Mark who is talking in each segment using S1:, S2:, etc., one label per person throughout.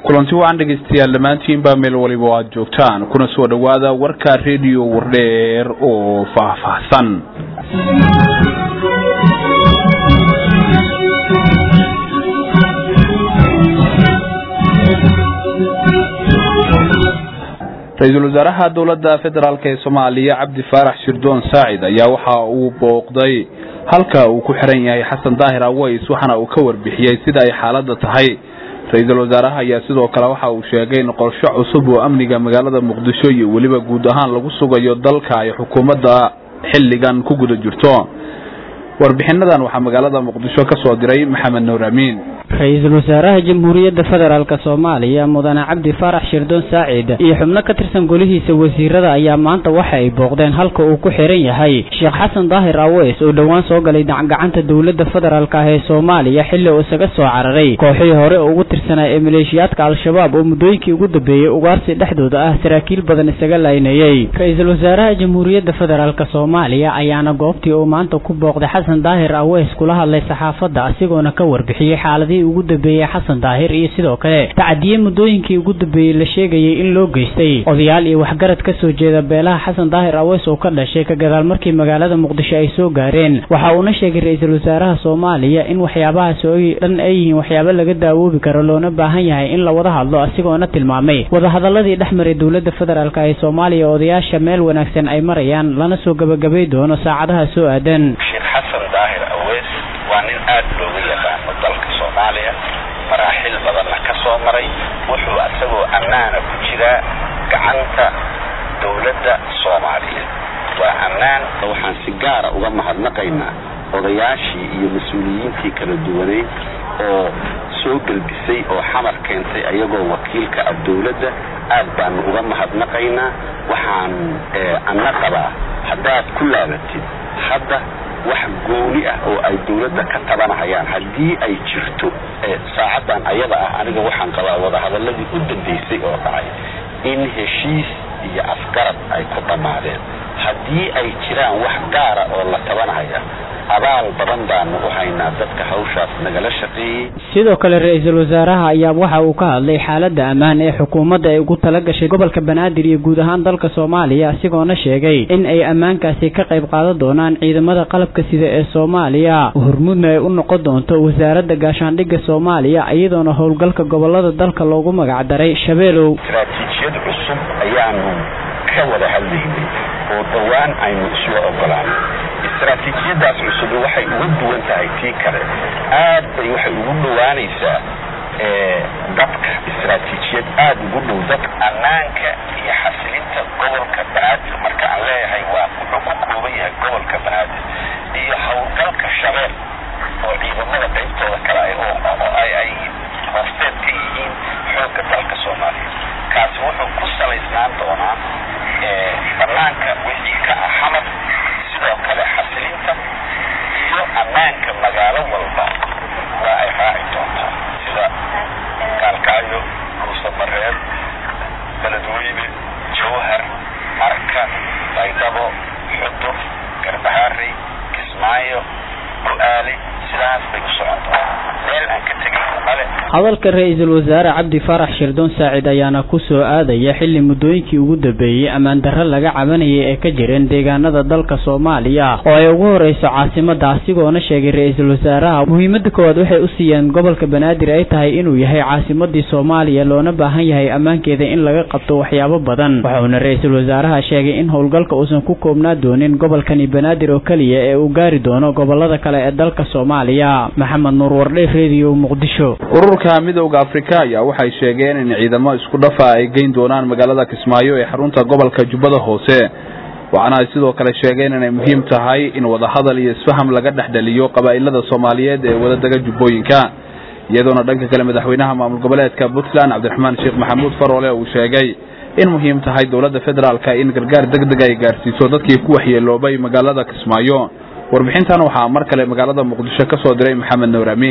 S1: kulanti wacan dhegaystayaal dhammaantiinbaa meel waliba o aad joogtaan kuna soo dhowaada warka rediyo wardheer oo faahfaahsan ra-iisul wasaaraha dowladda federaalk ee soomaaliya cabdi faarax shirdoon saacid ayaa waxa uu booqday halka uu ku xiran yahay xasan daahir aways waxaana uu ka warbixiyey sida ay xaaladda tahay ra-iisul wasaaraha ayaa sidoo kale waxa uu sheegay in qorshe cusub oo amniga magaalada muqdisho iyo weliba guud ahaan lagu sugayo dalka ay xukuumadda xilligan ku guda jirto warbixinadan waxaa magaalada muqdisho ka soo diray maxamed nuur amiin
S2: ra-iisul wasaaraha jamhuuriyadda federaalk soomaaliya mudane cabdi faarax shirdoon saacid iyo xubno ka tirsan golihiisa wasiirada ayaa maanta waxa ay booqdeen halka uu ku xiran yahay sheekh xasan daahir aweys oo dhowaan soo galay gacanta dowladda federaalk ah ee soomaaliya xilli uu isaga soo cararay kooxihii hore oo ugu tirsanaa ee maleeshiyaadka al-shabaab oo muddooyinkii ugu dambeeyey ugaarsi dhexdooda ah saraakiil badan isaga laynayey ra-iisul wasaaraha jamhuuriyadda federaalk soomaaliya ayaana goobtii uu maanta ku booqday xasan daahir aweys kula hadlay saxaafadda asigoona ka warbixiyey xaaladii ugu dambeeyey xasan daahir iyo sidoo kale tacadiye muddooyinkii ugu dambeeyey la sheegayay in loo geystay odayaal iyo waxgarad ka soo jeeda beelaha xasan daahir aweys oo ka dhashay ka gadaal markii magaalada muqdisho ay soo gaareen waxa uuna sheegay ra-iisul wasaaraha soomaaliya in waxyaabahaas oo dhan ay yihiin waxyaabo laga daawoobi karo loona baahan yahay in la wada hadlo asigoona tilmaamay wadahadaladii dhex maray dowladda federaalk ee soomaaliya odayaasha meel wanaagsan ay marayaan lana soo gabagabay doono saacadaha soo aadan
S3: waa nin aad looga yaqaano dalka soomaaliya maraaxil badanna ka soo maray wuxuu isagoo ammaana ku jiraa gacanta dowladda soomaaliyeed waa ammaan waxaan si gaara uga mahadnaqaynaa odayaashii iyo mas-uuliyiintii kala duwaneyd oo soo gelbisay oo xamar keentay ayagoo wakiilka ah dowladda aad baanu uga mahadnaqaynaa waxaan anna qabaa haddaad ku laabatid hadda wax gooni ah oo ay dowladda ka tabanahayaan haddii ay jirto saacaddan ayada ah aniga waxaan qabaa wadahadaladii u dambaysay oo dhacay in heshiis iyo afgarad ay ku dhammaadeen haddii ay jiraan wax gaara oo la tabanahaya abaal badan baanu u haynaa dadka hawshaas nagala shaqeeyey
S2: sidoo kale ra-iisul wasaaraha ayaa waxa uu ka hadlay xaaladda ammaan ee xukuumadda ay ugu tala gashay gobolka banaadir iyo guud ahaan dalka soomaaliya asigoona sheegay in ay ammaankaasi ka qayb qaadan doonaan ciidamada qalabka sida ee soomaaliya hormuudna ay u noqon doonto wasaaradda gaashaandhigga soomaaliya iyadoona howlgalka gobolada dalka loogu magac daray shabeelow
S3: istaraatiijiyad cusub ayaanu ka wada hadlaynay oo dhowaan aynu isla ogolaanay istaraatiijiyadaas cusubi waxay uga duwan tahay tii kale aad bay waxay ugu dhowaanaysaa dadka istaraatiijiyad aad ugu dhow dadka ammaanka iyo xasilinta gobolka banaadir marka aan leeyahay waa wuxuu ku kooban yahay gobolka banaadir iyo howlgalka shabeel oo ciidamada qaybtooda kale oo ay hoosteed ka yihiin xoogga dalka soomaaliya kaasi wuxuu ku salaysnaan doonaa banaanka wixii ka ah xamar sidoo kale xasilinta iyo ammaanka magaalo walba waa ay raaci doontaa sida gaalkacyo ruusamareeb beledweyne jawhar marka baydhabo xudur garbahaarey kismaayo go-aale sidaas bay u socontaa meel aan ka tegayno male
S2: hadalka ra-iisul wasaare cabdi faarax shirdoon saacid ayaana ku soo aadaya xilli muddooyinkii ugu dambeeyey ammaan darro laga cabanayay ee ka jireen deegaanada dalka soomaaliya oo ay ugu horeyso caasimadda asigoona sheegay ra-iisul wasaaraha muhiimadda koowaad waxay u siiyeen gobolka banaadir ay tahay inuu yahay caasimadii soomaaliya loona baahan yahay ammaankeeda in laga qabto waxyaabo badan waxauna ra-iisul wasaaraha sheegay in howlgalka uusan ku koobnaa doonin gobolkani banaadir oo keliya ee uu gaari doono gobolada kale ee dalka soomaaliya maxamed nuur wardhe redio muqdisho
S1: ururka midowda afrika ayaa waxay sheegeen in ciidamo isku dhafa ay geyn doonaan magaalada kismaayo ee xarunta gobolka jubbada hoose waxaana ay sidoo kale sheegeen inay muhiim tahay in wadahadal iyo isfaham laga dhexdheliyo qabaa'ilada soomaaliyeed ee wadadega jubbooyinka iyadoona dhanka kale madaxweynaha maamul goboleedka puntland cabdiraxmaan sheekh maxamuud faroole uu sheegay in muhiim tahay dowladda federaalka in gargaar deg deg ay gaarsiiso dadkii ku waxyeeloobay magaalada kismaayo warbixintan waxaa mar kale magaalada muqdisho ka soo diray maxamed nuur amiin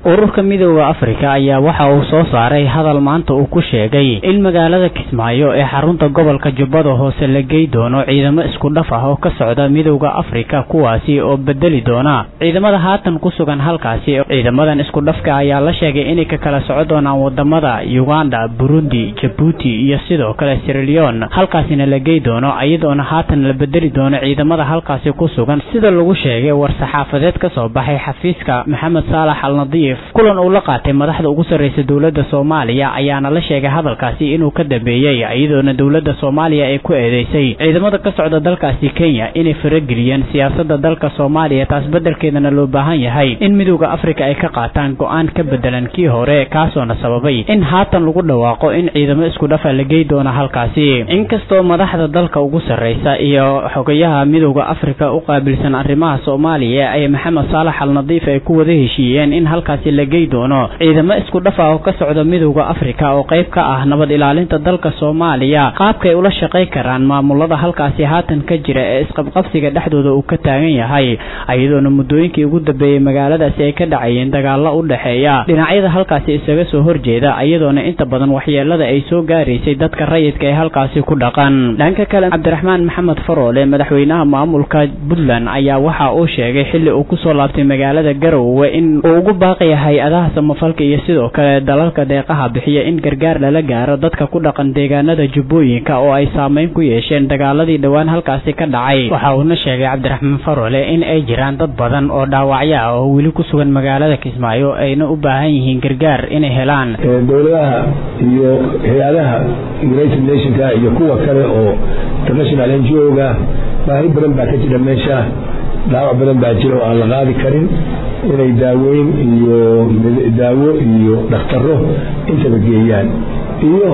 S2: ururka midooda afrika ayaa waxa uu soo saaray hadal maanta uu ku sheegay in magaalada kismaayo ee xarunta gobolka jubbada hoose la gey doono ciidamo isku dhaf ah oo ka socda midooda afrika kuwaasi oo bedeli doona ciidamada haatan ku sugan halkaasi ciidamadan isku dhafka ayaa la sheegay inay ka kala soco doonaan wadamada uganda burundi jabuuti iyo sidoo kale sirilion halkaasina la gey doono iyadoona haatan la bedeli doono ciidamada halkaasi ku sugan sida lagu sheegay war-saxaafadeed ka soo baxay xafiiska maxamed saalax al nadiif kulan uu la qaatay madaxda ugu sarreysa dowladda soomaaliya ayaana la sheegay hadalkaasi inuu ka dambeeyey iyadoona dowladda soomaaliya ay ku eedeysay ciidamada ka socda dalkaasi kenya inay farageliyeen siyaasadda dalka soomaaliya taas beddelkeedana loo baahan yahay in midooda afrika ay ka qaataan go-aan ka bedelan kii hore kaasoona sababay in haatan lagu dhawaaqo in ciidamo isku dhafa la gey doono halkaasi inkastoo madaxda dalka ugu sarreysa iyo xogayaha midooda afrika u qaabilsan arrimaha soomaaliya ee maxamed saalax al nadiif ay ku wada heshiiyeen in halkaasi la gey doono ciidamo isku dhafa oo ka socda midooda afrika oo qayb ka ah nabad ilaalinta dalka soomaaliya qaabkay ula shaqay karaan maamulada halkaasi haatan ka jira ee isqabqabsiga dhexdooda uu ka taagan yahay iyadoona muddooyinkii ugu dambeeyey magaaladaasi ay ka dhacayeen dagaalo u dhexeeya dhinacyada halkaasi isaga soo horjeeda iyadoona inta badan waxyeelada ay soo gaaraysay dadka rayidka ee halkaasi ku dhaqan dhanka kale cabdiraxmaan maxamed faroole madaxweynaha maamulka puntland ayaa waxa uu sheegay xilli uu kusoo laabtay magaalada garowe in uu ugu baaqaya hay-adaha samafalka iyo sidoo kale dalalka deeqaha bixiya in gargaar lala gaaro dadka ku dhaqan deegaanada jubbooyinka oo ay saameyn ku yeesheen dagaaladii dhowaan halkaasi ka dhacay waxa uuna sheegay cabdiraxmaan faroole in ay jiraan dad badan oo dhaawacyo ah oo weli ku sugan magaalada kismaayo ayna u baahan yihiin gargaar inay helaan
S4: dowladaha iyo hay-adaha united nationka iyo kuwa kale oo international n g o-ga baahi badan baa ka jira meesha dhaawac badan baa jira oo aan la qaadi karin inay daaweyn iyo daawo iyo dhakhtaro intaba geeyaan iyo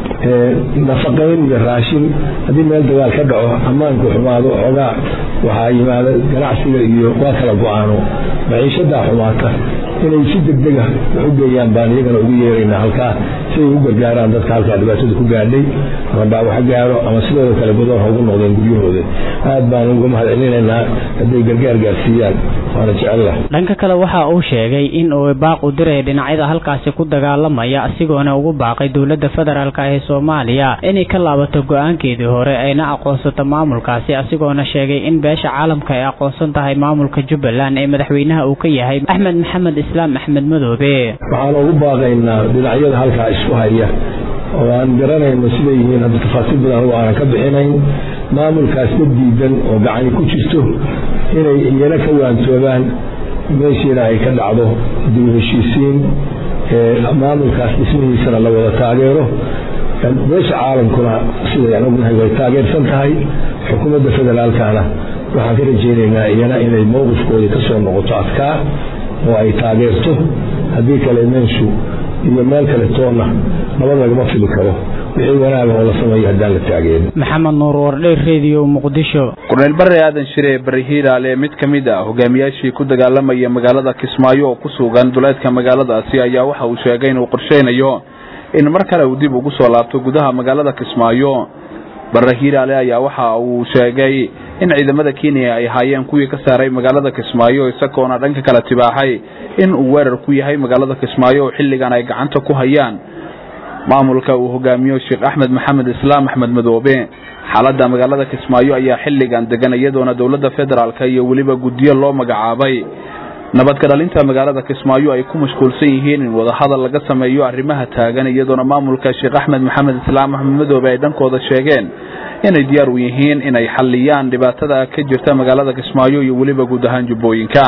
S4: nafaqayn iyo raashin haddii meel dagaal ka dhaco ammaanku xumaado xoogaa waxaa yimaada ganacsiga iyo waa kala go-aano maciishadaa xumaata inay si degdega wax u geeyaan baan iyagana ugu yeeraynaa halkaa si ay u gargaaraan dadka halkaa dhibaatada ku gaadhay ama dhaawax gaaro ama sidooda kale badoon ha ugu noqdeen guryahooda aad baan uga mahad celinaynaa hadday gargaar gaarsiiyaan waana jecella
S2: dhanka kale waxa uu sheegay in uu baaq u diray dhinacyada halkaasi ku dagaalamaya asigoona ugu baaqay dowladda federaalk ee soomaaliya inay ka laabato go-aankeedii hore ayna aqoonsato maamulkaasi asigoona sheegay in beesha caalamka ay aqoonsan tahay maamulka jubbaland ee madaxweynaha uu ka yahay axmed maxamed islaam axmed madoobe
S4: waxaan ugu baaqaynaa dhinacyada halkaa isku haya oo aan garanayno siday yihiin hadda tafaasiil badan anugu aanan ka bixinayn maamulkaas dad diidan oo gacani ku jirto inay iyana ka waantoobaan meeshiina ay ka dhacdo dib u heshiisiin maamulkaas dhismihiisana la wada taageero beesha caalamkuna siday aan ognahay way taageersan tahay xukuumadda federaalkana waxaan ka rajaynaynaa iyana inay mowqifkoodii ka soo noqoto adkaa oo ay taageerto haddii kale meeshu iyo meel kale toonna nabad lagama fili karo wixii wanaaga oo la sameeyo haddaan la taageerin
S2: maxamed nuur wardheer radio muqdisho
S1: korneyl bare aadan shire bari hiiraale mid ka mid ah hogaamiyaashii ku dagaalamaya magaalada kismaayo oo ku sugan duleedka magaaladaasi ayaa waxa uu sheegay inuu qorsheynayo in mar kale uu dib ugu soo laabto gudaha magaalada kismaayo bare hiiraale ayaa waxa uu sheegay in ciidamada kenya ay ahaayeen kuwii ka saaray magaalada kismaayo isagoona dhanka kale tibaaxay in uu weerar ku yahay magaalada kismaayo oo xilligan ay gacanta ku hayaan maamulka uu hogaamiyo sheekh axmed maxamed islaam axmed madoobe xaaladda magaalada kismaayo ayaa xilligan degan iyadoona dowladda federaalk iyo weliba guddiyo loo magacaabay nabadka dhalinta magaalada kismaayo ay ku mashquulsan yihiin in wadahadal laga sameeyo arrimaha taagan iyadoona maamulka sheekh axmed maxamed islaam axmed madoobe ay dhankooda sheegeen inay diyaar u yihiin inay xalliyaan dhibaatada ka jirta magaalada kismaayo iyo weliba guud ahaan jubbooyinka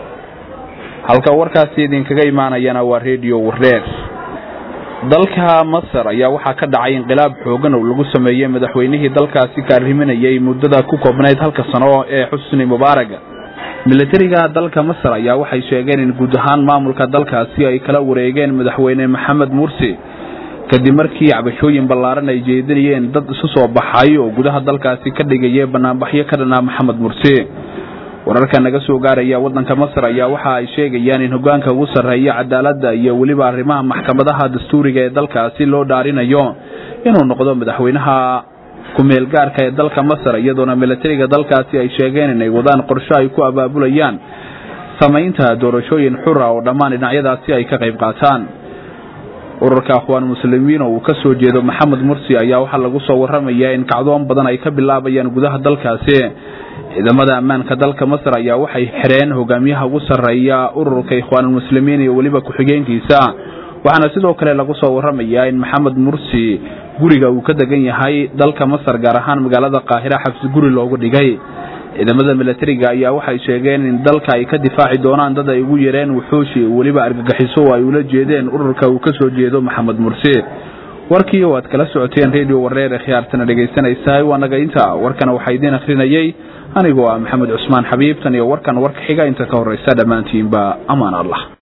S1: halka warkaasi idinkaga imaanayana waa redio wareer dalka masar ayaa waxaa ka dhacay inqilaab xoogan oo lagu sameeyey madaxweynihii dalkaasi ka arriminayay muddada ku koobnayd halka sano ee xusni mubaarag milatariga dalka masar ayaa waxay sheegeen in guud ahaan maamulka dalkaasi ay kala wareegeen madaxweyne maxamed mursi kadib markii cabashooyin ballaaran ay jeedinayeen dad isu soo baxay oo gudaha dalkaasi ka dhigaya banaanbaxyo ka dhanaa maxamed mursi wararka naga soo gaaraya waddanka masar ayaa waxa ay sheegayaan in hogaanka ugu sarreeya cadaaladda iyo weliba arrimaha maxkamadaha dastuuriga ee dalkaasi loo dhaarinayo inuu noqdo madaxweynaha ku-meel gaarka ee dalka masar iyadoona milatariga dalkaasi ay sheegeen inay wadaan qorsho ay ku abaabulayaan samaynta doorashooyin xura oo dhammaan dhinacyadaasi ay ka qayb qaataan ururka akhwaan muslimiin oo uu ka soo jeedo maxamed mursi ayaa waxaa lagu soo waramayaa in kacdoon badan ay ka bilaabayaan gudaha dalkaasi ciidamada ammaanka dalka masar ayaa waxay xireen hogaamiyaha ugu sarreeya ururka ikhwaanulmuslimiin iyo weliba ku-xigeenkiisa waxaana sidoo kale lagu soo waramayaa in maxamed mursi guriga uu ka degan yahay dalka masar gaar ahaan magaalada qaahira xabsi guri loogu dhigay ciidamada milatariga ayaa waxay sheegeen in dalka ay ka difaaci doonaan dad ay ugu yareen wuxuushi weliba argagixiso oo ay ula jeedeen ururka uu ka soo jeedo maxamed mursi warkii oo aad kala socoteen radio wareer ee khiyaartana dhegaysanaysahay waa naga inta warkana waxaa idiin akhrinayay anigoo ah maxamed cusmaan xabiib tan iyo warkan warka xiga inta ka horraysa dhammaantiinba amaan allah